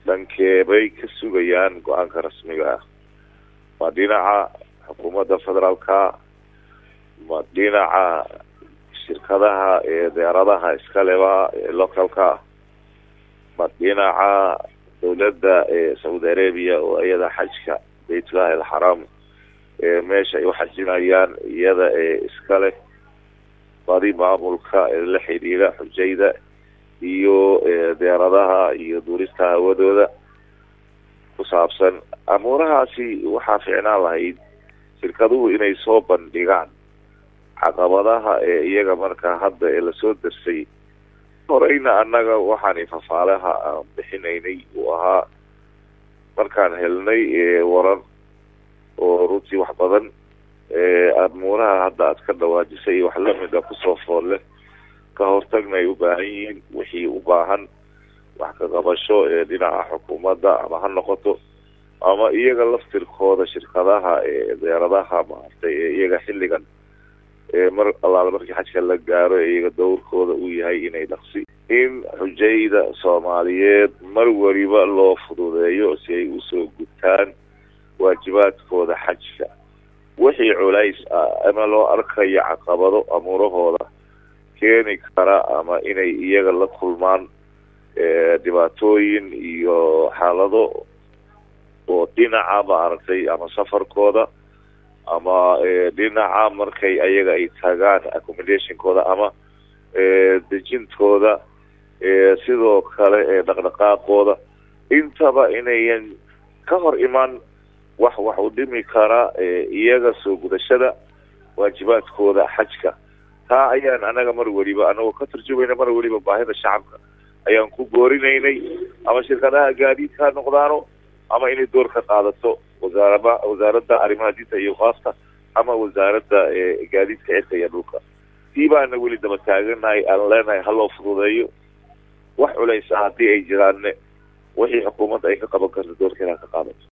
dhankeebay ka sugayaan go-aanka rasmiga ah ma dhinaca xukuumadda federaalka ma dhinaca shirkadaha ee deeradaha iskaleba ee localka ma dhinaca dowladda ee saudi arabia oo iyada xajka baytulahi alxaraam ee meesha ay uxajinayaan iyada ee iskale badi maamulka ee la xidhiidha xujayda iyo deeradaha iyo duurista hawadooda ku saabsan amuurahaasi waxaa ficnaan lahayd shirkaduhu inay soo bandhigaan caqabadaha ee iyaga markaa hadda ee lasoo darsay horeyna annaga waxaan fafaalaha aan bixinaynay uu ahaa markaan helnay warar oo runtii wax badan amuuraha hadda aad ka dhawaajisay wax lamida kusoo foolle ka hortagna ay u baahan yihiin wixii u baahan wax ka qabasho ee dhinaca xukuumadda ama ha noqoto ama iyaga laftirkooda shirkadaha ee deeradaha maartay ee iyaga xilligan mar allaala markii xajka la gaaro ee iyaga dowrkooda uu yahay inay dhaqsi in xujayda soomaaliyeed mar weliba loo fududeeyo si ay usoo gutaan waajibaadkooda xajka wixii culays ah ama loo arkayo caqabado amuurahooda keeni kara ama inay iyaga la kulmaan dhibaatooyin iyo xaalado oo dhinaca maaragtay ama safarkooda ama dhinaca markay ayaga ay tagaan accommodationkooda ama dejintooda sidoo kale dhaqdhaqaaqooda intaba inayan ka hor iman wax wax u dhimi kara iyaga soo gudashada waajibaadkooda xajka taa ayaan anaga mar weliba anagoo ka turjumayna mar weliba baahida shacabka ayaan ku boorinaynay ama shirkadaha gaadiidka ha noqdaano ama inay door ka qaadato wasaaraba wasaaradda arrimaha diinta iyo qaafta ama wasaaradda gaadiidka cirka iyo dhulka tii baana weli daba taaganahay aan leenahay ha loo fududeeyo wax culays ah haddii ay jiraanne wixii xukuumadda ay ka qaban karto doorkeeda ha ka qaadato